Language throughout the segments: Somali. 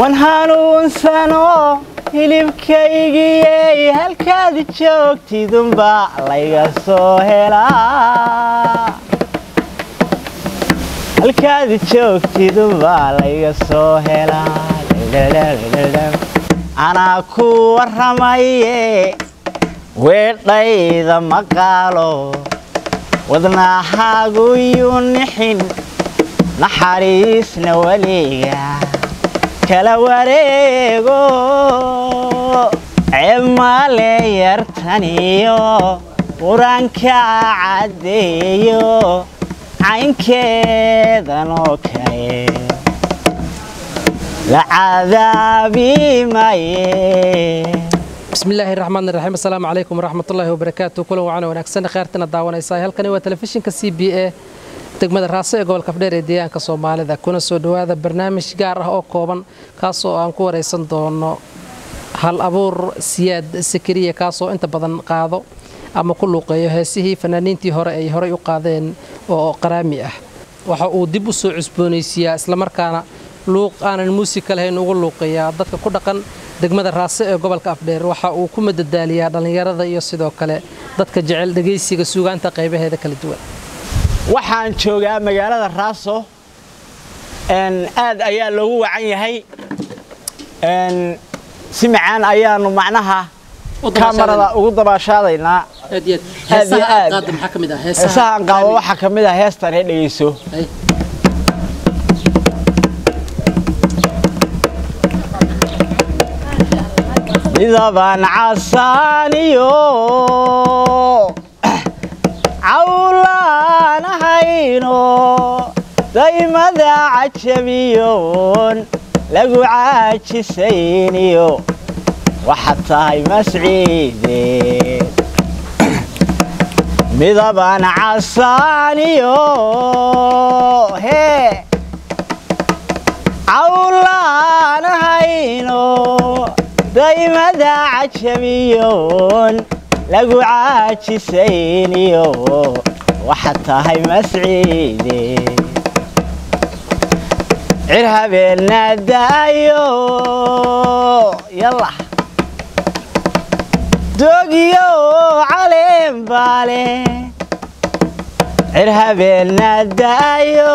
wan hanuunsano hilibkaygiyey halkaad joogtidunba layga soo helaa halkaad joogtidunba layga soo helaa anaa ku warramaye weedhayda maqaalo wadnahaagu yuu nixin naxariisna weliga kala wareego ceebmaale yartaniyo qur-aanka caddeeyo caynkeedan oo kale la cadaabi maye bismi illaahi raxmaan iraxiim assalaamu calaykum waraxmatullaahi wabarakaatu kulan wacan wanaagsan kheyrtana daawanaysaa halkani waa telefishinka c b a degmada raaso ee gobolka afdheer ee deegaanka soomaalida kuna soo dhowaada barnaamij gaar ah oo kooban kaasoo aan ku waraysan doono hal abuur siyaad sakariya kaasoo inta badan qaado ama ku luuqeeyo heesihii fanaaniintii hore ay horey u qaadeen oo qaraami ah waxa uu dib u soo cusboonaysiiyaa islamarkaana luuq aanan muusika lahayn ugu luuqeeyaa dadka ku dhaqan degmada raase ee gobolka afdheer waxa uu ku madadaaliyaa dhallinyarada iyo sidoo kale dadka jecel dhegaysiga suugaanta qaybaheeda kala duwan waxaan joogaa magaalada raaso aad ayaa loogu wacan yahay si macaan ayaanu macnaha kamarada ugu dabaashaadaynaa heesahaan qaabo waxaa ka mid ah heestan ee dhegayso midabaan casaaniyo cawlaanahayno daymada cajabiyoon lagu caajisayniyo waxaad tahay masciideed midabaan casaaniyo hee cawlaanahayno daymada cajabiyoon lagu caajisayniyo waxaad tahay masciide cir habeenna daayo yalla dogiyo caleen baale cir habeenna daayo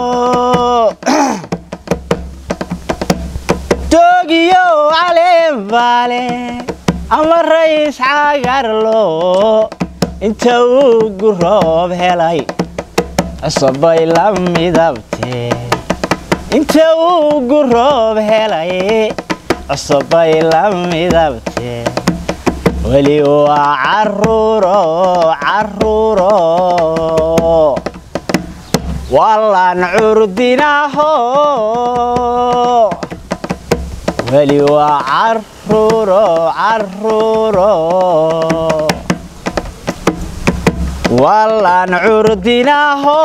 dogiyo caleen baale ama rays cagarlo inta uu guroob helay cusubay la midabtee inta uu guroob helay cusubay la midabtee weli waa caruuro caruuro wallaan curdinaho weli waa caruuro caruuro wallaan curdinaho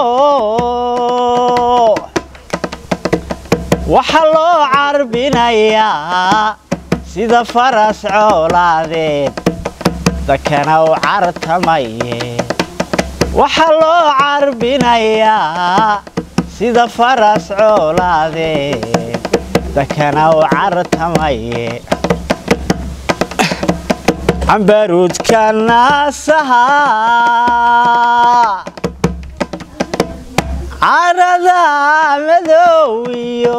waxaa loo carbinayaa sida faras coolaadeed dakana u cartamaye waxaa loo carbinayaa sida faras coolaadeed dakana u cartamaye cambaruudka naasaha carada madowiyo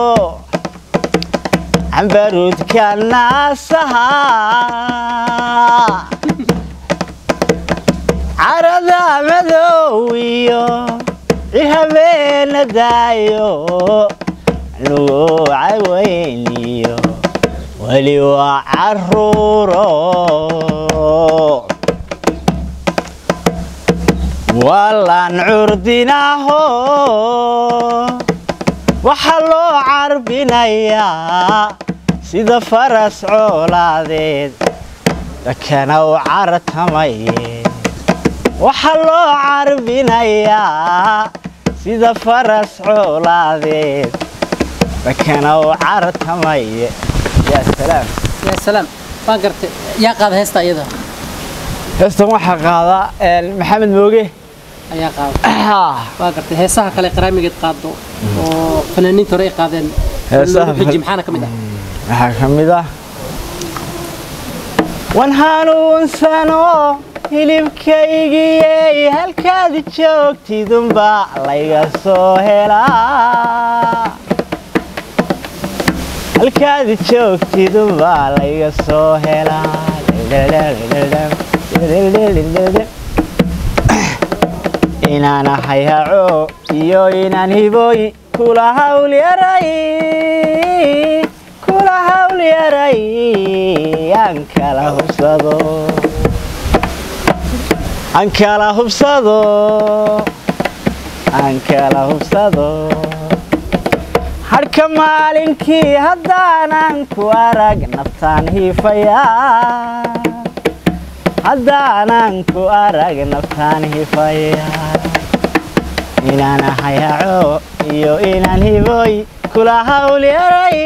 cambaruudka naasaha carada madowiyo cihabeena daayo nugu caweyniyo weli waa caruuro wallaan curdinaho waxaa loo carbinayaa sida faras coolaadeed dakana u cartamaye waxaa loo carbinayaa sida faras coolaadeed dakana u cartamaye yaa salaam yaa salaam waan gartay yaa qaada heesta iyada heestan waxaa qaada maxamed mooge ayaa qaada waa gartay heesaha kale qaraamigeed qaado oo fanaaniinta hore ay qaadeen heesaha lagu xiji maxaana ka mid ah waxaa ka mid ah wan hanuunsano hilibkaygiyey halkaad joogtidunba layga soo helaa halkaad joogtidunba layga soo helaa inaan ahay haco iyo inaan hiboy kula hawl yaray kula hawl yaray aan kala hubsado aan kala hubsado aan kala hubsado hadhka maalinkii haddaanan ku arag naftaan hiifayaa haddaanan ku arag naftaan hiifayaa inaan ahay haco iyo inaan hiboy kula hawl yaray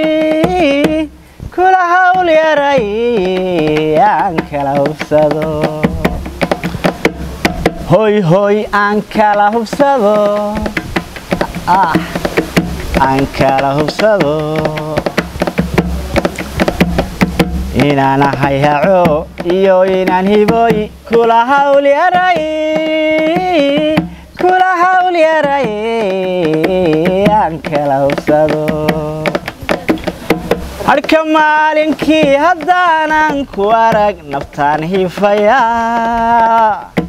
kula hawl yaray aan kala hubsado hoy hoy aan kala hubsado ah aan kala hubsado inaan ahay haco iyo inaan hiboy kula hawl yaray kula hawl yaray aan kala hubsado hadhka maalinkii haddaanan ku arag naftaan hiifayaa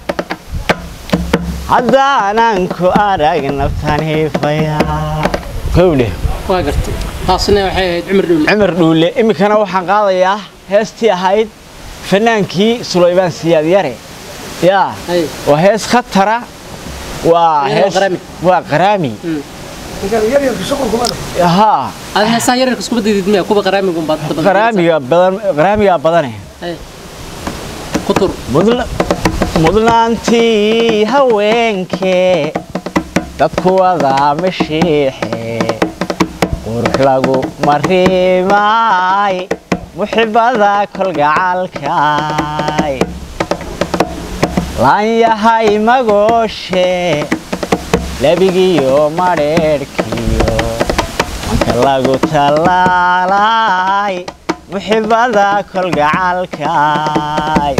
haddaanan ku arag naftaan hiifayaa kowdhe waa gartay taasina waxay ahayd cumar dhuule cumar dhuule iminkana waxaan qaadayaa heestii ahayd fanaankii sulaymaan siyaad yare yaa Hay. waa hees khatara waa Iyadoo hees qaraami. waa qaraami Mm. haa aad heesaha yararka iskuba didid miya kuwa qaraamigun baad badan qaraamiga badan qaraamigaa badane Hay. ku tur mudna mudnaantii haweenkee dadku wadaa mashiixe qurux lagu marimaay muxibada kolgacalkaay laan yahay magooshe lebigiyo madheedhkiyo manka lagu tallaalay muxibada kolgacalkaay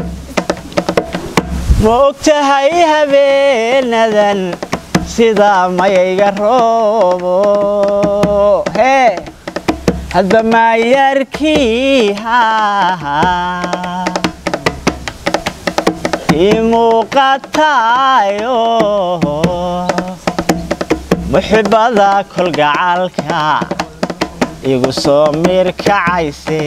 ma og tahay habeenadan sida mayayga roobo hee hadba maayarkii haa ii muuqatayo muxibada kolgacalka igu soo miirkacayse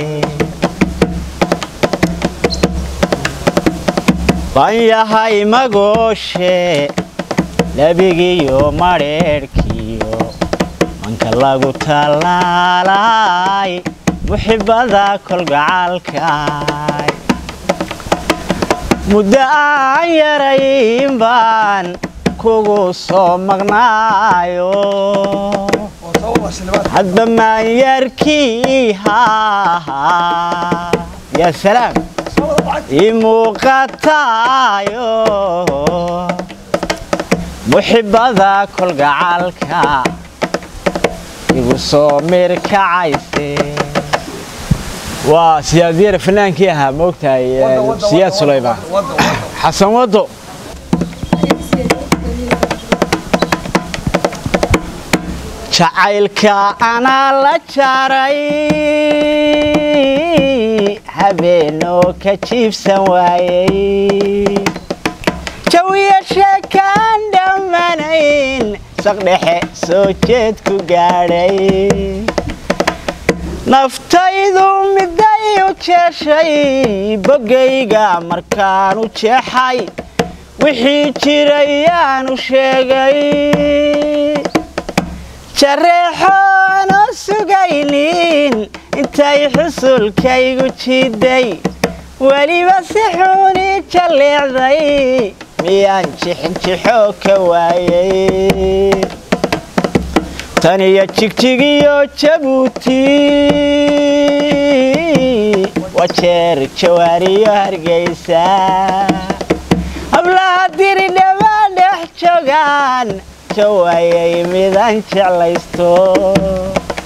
baan yahay magooshe lebigiyo madheedhkiyo manka lagu tallaalay muxibada kolgacalkaay muddo aan yarayn baan kugu soo maqnaayo hadba maanyarkii haa yaa salaam ii muuqatayo muxibada kolgacalka igu soo mirkacayse waa siyaadyare fanaankii ahaa moogtahay siyaad sulaymaan xasan wado jacaylka anaa la jaray habeenoo ka jiibsan waayey jawiya sheekaan dhammanayn saqdhexe soo jeed ku gaadhay naftaydu miday u jeeshay boggayga markaan u jeexay wixii jirayaanu sheegay jareexoonu sugaynin intay xusulkaygu jiiday weliba si xuuni jalleecday miyaan jixinjixoo ka waayay tan iyo jigjigiyo jabuuti wajeer jawaariyo hargeysa hablaha diri dhammaan dhex joogaan jawayay midaan jeclaysto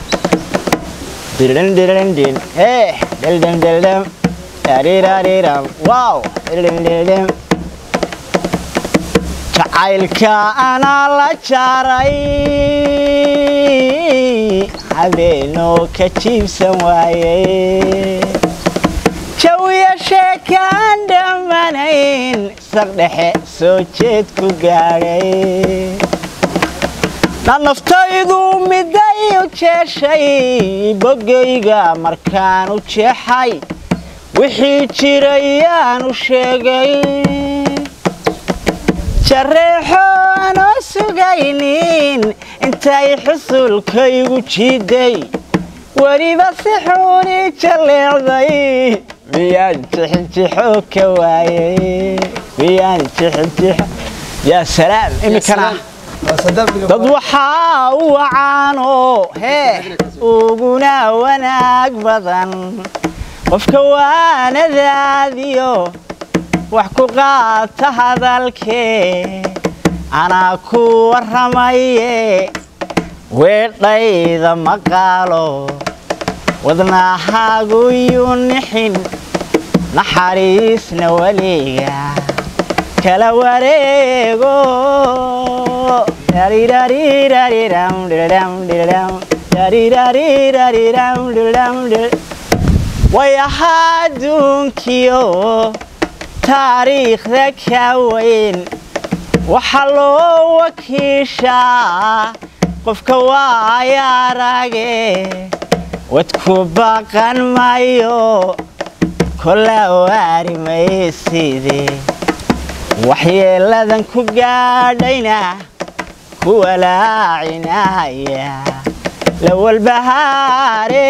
Dirin dirin din. Hey, dil dim dil dim. Dariraariram. Wow, dil dim dil dim. Jacaylka anaa la jaaray habeenoo ka jiibsan waayey jawiya sheekaan dhammanayn saqdhexe soo jeed ku gaadhay na naftaydu miday u jeeshay bogayga markaan u jeexay wixii jirayaan u sheegay jareexo aanoo sugaynin intay xusulkaygu jiiday weliba si xuuni jaleecday miyaan jixinjixo ka waayey miyaan jixinjixo yaa salaam iminkana dad waxaa u wacaanoo hee uguna wanaag badan qofka waanadaadiyo wax ku qaata hadalkee anaa ku warramaye weedhayda maqaalo wadnahaagu yuu nixin naxariisna weliga kala wareego way ahaa adduunkiyo taariikhda ka weyn waxaa loo wakiishaa qofka waaya arage wadku baqan mayo kola waari mayside waxyeeladan ku gaadhayna ku walaacinaya la walbahaare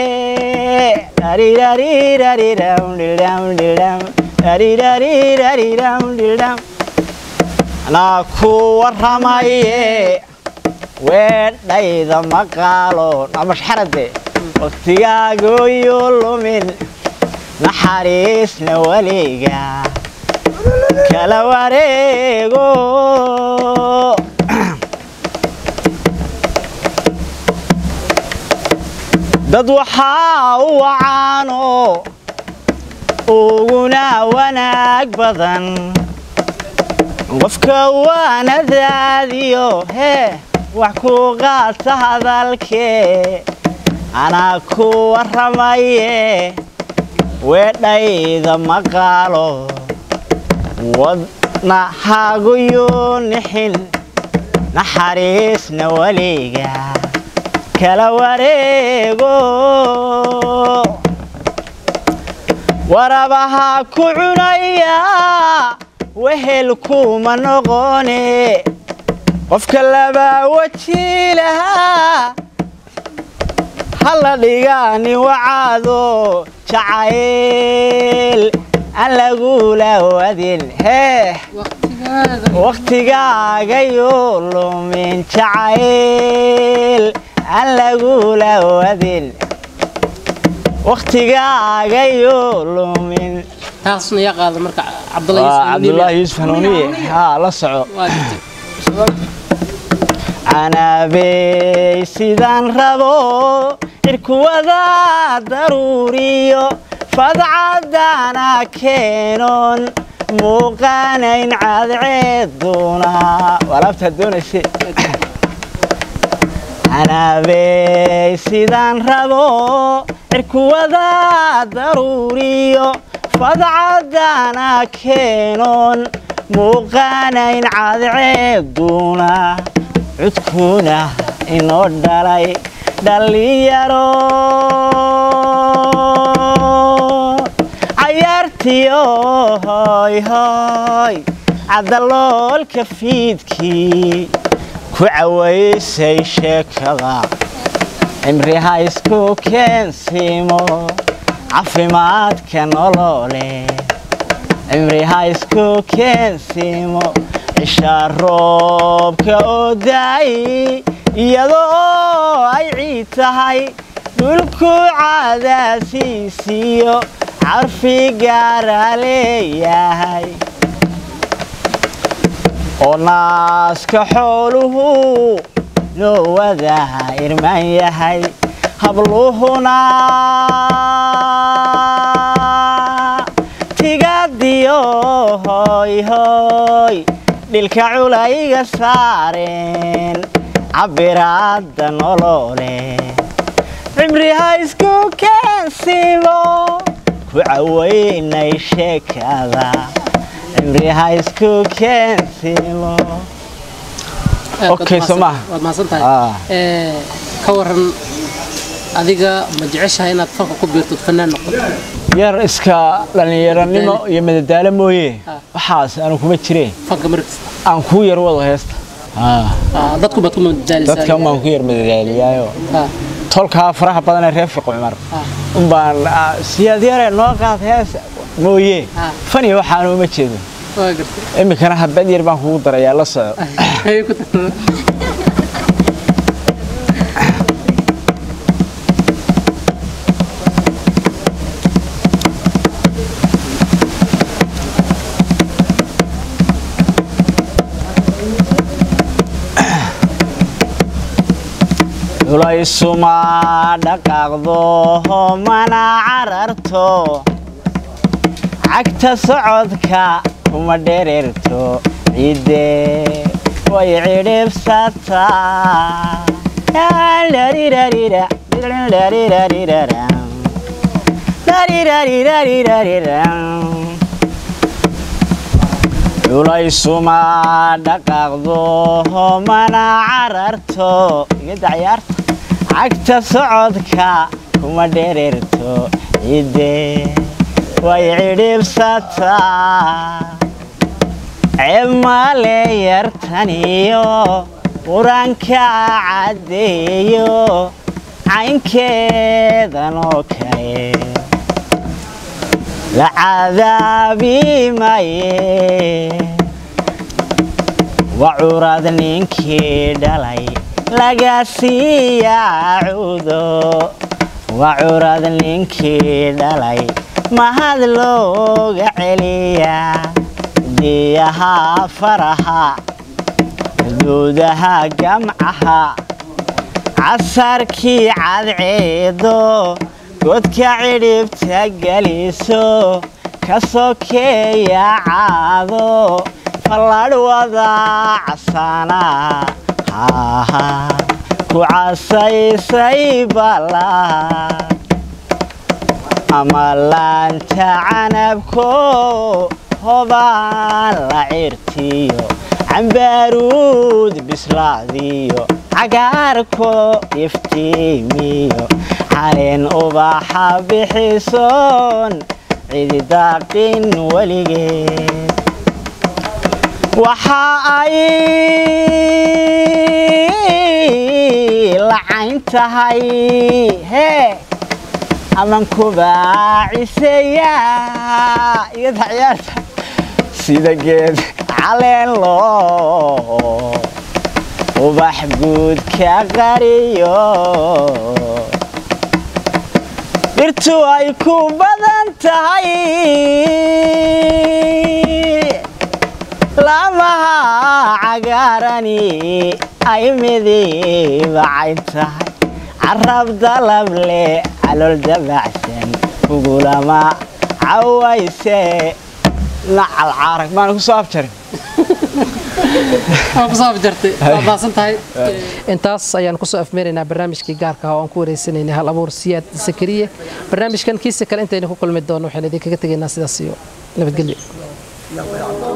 anaa ku warramaye weedhayda maqaalo namashxarade waktigaagoyuu lumin naxariisna weliga kala wareego dad waxaa u wacaanoo uguna wanaag badan qofka waanadaadiyo hee wax ku qaata hadalkee anaa ku warramaye weedhayda maqaalo wadnahaagu yuu nixin naxariisna weliga kala wareego warabaha ku cunaya wehel kuma noqone qofka labaa weji lahaa halla dhigaani wacaado jacayl aan lagula wadin hee wakhtigaagayuu lumin jacayl aan lagula wadin wakhtigaagayuu lumin taasna yaa qaada marka waa cabdulaahi yuusuf hanuuniye haa la soco canaabey sidaan rabo cirkuwada daruuriyo fadcadana keenoon muuqaanayn cadceeduna walaabtaad doonayse canaabey sidaan rabo cirkuwada daruuriyo fadcadana keenoon muuqaanayn cadceeduna cudkuna inoo dhalay dhallinyaro cayaartiyo hoy hoy cadaloolka fiidkii ku cawaysay sheekada cimriha isku keensiimo caafimaadka nolole cimriha isku keensiimo cishaa roobka oo daay iyadoo ay ciid tahay dhulku cadaasiisiyo carfi gaara leeyahay oo naaska xooluhu noo wadaha irmaan yahay habluhuna tigadiyo hoy hoy dhilka culayga saareen cabiraadda nolole cimri ha isku keensibo ku caweynay sheekada cimri ha isku keensibo Okay, soo maaha? waad mahadsan tahay Ah. Ee, ka waran adiga ma jeceshahay inaad fanka ku biirto fanaan noqoto yar iska dhallinyaranimo iyo madadaalo mooye Ah. waxaas aanu kuma jireen fanka markasta aan kuu yar wado heesta Ah, dadku baad ku madadaalisaa dadka umbaan ku yar madadaaliyaayo Ah, tolkaa faraha badan ee reer fiqo cumar ah. umbaan ah, siyaad yare noo qaad hees mooye Ah. fani waxaanu uma jeedo waa gartay iminkana habad yar baan kugu darayaa la soco Ayay ku tahay. culaysuma dhaqaaqdo mana cararto cagta socodka kuma dhererto ciidde way cidhibsataa culaysuma dhaqaaqdo mana cararto igada ciyaarta cagta socodka kuma dhererto ciidde way cidhibsataa cemale yartaniyo qur-aanka caddeeyo caynkeedan oo kale la cadaabi maye waa curad ninkii dhalay laga siiyaa cudo waa curad ninkii dhalay mahad looga celiyaa diyaha faraha xuduudaha gamcaha casarkii cadceedo godka cidhibta geliso ka sokeeya caado falladh wada casana haha ku casaysay bala ama laanta canabko hobaan la cirtiyo cambaaruud bislaadiyo cagaarko iftiimiyo caleen ubaxa bixisoon cididaaqin weligeed waxa ay lacayn tahay hee aman kubaaciseeya iyada ciyaarta sida geed caleen loo ubax guud ka qariyo dhirtu ay ku badan tahay lamaha cagaarani ay midiibacayn tahay carab dalab leh calool dabacsan kugulama cawayse nacal caarag maana ku soo abjarin Waa ku soo afjartay waa mahadsan tahay intaas ayaan kusoo afmeeraynaa barnaamijkii gaarka ah oo aan ku wareysanaynay hal abuur siyaad sakariye barnaamijkan kiisa kale intaynu ku kulmi doono waxaan idinkaga tegaynaa sidaas iyo nabadgelyo